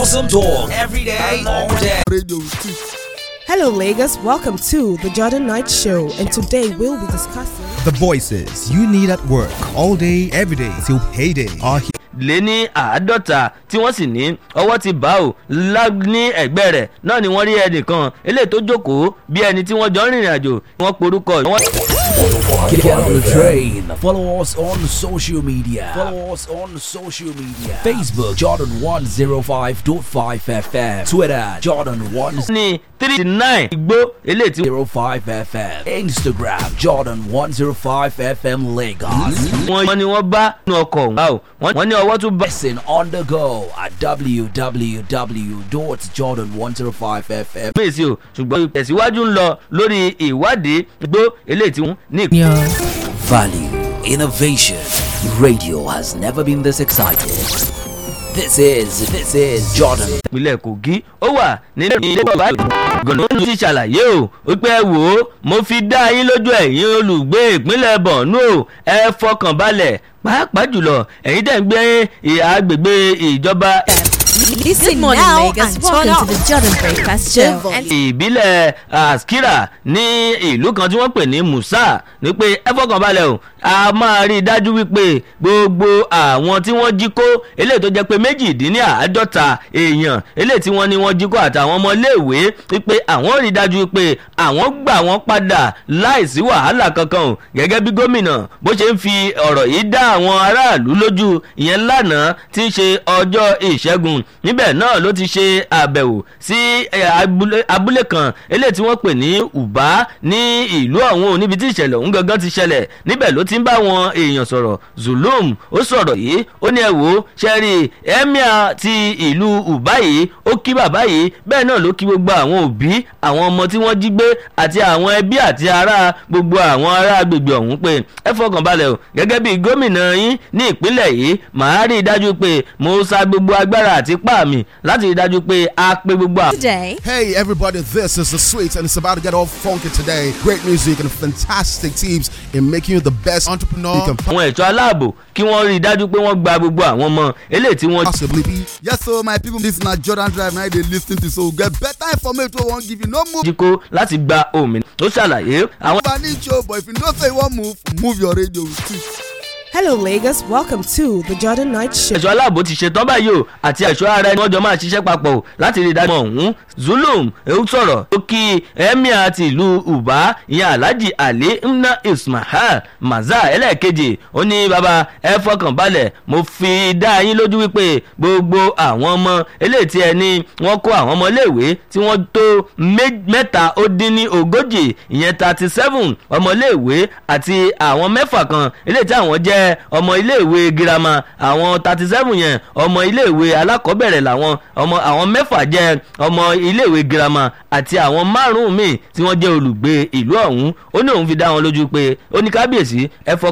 Awesome talk every day, all day. Radio. Hello, Lagos. Welcome to the Jordan Knight Show, and today we'll be discussing. The voices you need at work all day, every day till payday are here. lé ní àádọ́ta tí wọ́n sì ní ọwọ́ ti bá ò lá ní ẹ̀gbẹ́ rẹ̀ náà ni wọ́n rí ẹnìkan eléyìí tó jókòó bí ẹni tí wọ́n jọ ń rìnrìn àjò wọ́n porúkọ wọ́n. Get on the train. Follow us on social media. Follow us on social media. Facebook Jordan 105.5 FM. Twitter Jordan 105 ní three nine igbó eléyìí tí FM. Instagram Jordan 105 FM Lagos. wọ́n ní wọ́n bá nínú ọkọ̀ ọ̀hún. Wow. wọ́n wọ́n ní ọwọ́ tún bá. Listen on the go at www.jordan105fm. mèsì o ṣùgbọ́n ìtẹ̀síwájú ń lọ lórí ìwádìí igbó eléyìí tí wọ́n ní ìpínlẹ̀. Value, innovation. Radio has never been this excited. This is this is Jordan. ìpínlẹ̀ kogi ó wà nílé ilé bàbá gànà ó ti ṣàlàyé o wípé ẹ wò ó mo fi dá yín lójú ẹ̀yin olùgbé ìpínlẹ̀ borno o ẹ fọkàn balẹ̀ pàápàá jùlọ ẹ̀yin tẹ̀ ń gbé ìhà agbègbè ìjọba Listen Good morning, now Lagos. and turn Welcome up to the Jordan Breakfast Show. Devil. And ìbílẹ̀ askira ní ìlú kan tí wọ́n pè ní musa ní pé ẹ fọkàn balẹ̀ o a máa rí i dájú wípé gbogbo àwọn tí wọ́n jí kó eléyìí tó jẹ́ pé méjìdínláàádọ́ta èèyàn eléyìí tí wọ́n ní wọ́n jí kó àtàwọn ọmọléèwé wípé àwọn rí i dájú wípé àwọn gbà wọ́n padà láìsí wàhálà kankan o gẹ́gẹ́ bí gómìnà bó ṣe ń fi ọ̀rọ̀ yìí dá àwọn aráàlú lójú ìyẹn lánàá tí ń ṣe ọjọ́ ìṣẹ́gun níbẹ̀ náà ló ti ṣe àbẹ̀wò sí eh, abúlé- abúlé kan eléyìí tí wọ́n pè ní uba ní ìlú ọ̀hún níbi tí ìṣẹ̀lẹ̀ ọ̀hún gangan ti ṣẹlẹ̀ níbẹ̀ ló ti ń bá àwọn èèyàn sọ̀rọ̀ zulum ó sọ̀rọ̀ yìí ó ní ẹ wò ó ṣẹ́rí emir ti ìlú uba yìí ó kí bàbá yìí bẹ́ẹ̀ náà ló kí gbogbo àwọn òbí àwọn ọmọ tí wọ́n jí gbé àti àwọn ẹbí àti ará gbogbo àwọn ará agbègbè ọ̀hún pé ẹ fọkàn balẹ̀ o gẹ́gẹ́ bí gómìnà yín ní ìpínlẹ̀ yìí màá rí i dájú pé mo sa gbogbo agbára àti ipá mi láti rí i dájú pé a pé gbogbo àwọn. today, Hey everybody, this is the sweet and it's about to get all funky today. Great music and fantastic teams in making you the best entrepreneur you can àwọn ẹ̀ṣọ́ aláàbò kí wọ́n rí i dájú pé wọ́n gba gbogbo àwọn ọmọ eléyìí tí wọ́n possibly be. Yes, so my people, this na Jordan Drive now they lis ten to so get better information wey wan give you no move. jí kó láti gba òmìnira tó ṣàlàyé àwọn. Funny show, but if you know say you wan move, move your radio with it. Hello, Lagos. Welcome to the Jordan Knight Show. ẹ̀ṣọ́ aláàbò ti ṣetán báyìí o àti ẹ̀ṣọ́ ara ẹni wọ́n jọ máa ṣiṣẹ́ papọ̀ o láti rí i dájú ọ̀hún zulum ewu sọ̀rọ̀ ó kí emir ti ìlú uba ìyẹn alhaji ali nna ismail maza ẹlẹ́ẹ̀kejì ó ní baba ẹ fọkàn balẹ̀ mo fi dá yín lójú wípé gbogbo àwọn ọmọ eléyìí tí ẹ ní wọ́n kó àwọn ọmọ iléèwé tí wọ́n tó mé- mẹ́ta ó dín ní ogójì ìyẹn thirty seven ọmọ iléèwé àti àwọn mẹ́fà kan eléyìí tí àwọn jẹ́ ọmọ iléèwé girama àwọn thirty seven yẹn ọmọ iléèwé alákọ̀ọ́bẹ̀rẹ̀ làwọn ọmọ àwọn mẹ́fà jẹ́ ọmọ iléèwé girama àti àwọn márùn-ún míì tí wọ́n jẹ́ olùgbé ìlú ọ̀hún ó ní òun fi dá wọn lójú pé ó ní kábíyèsí ẹ fọ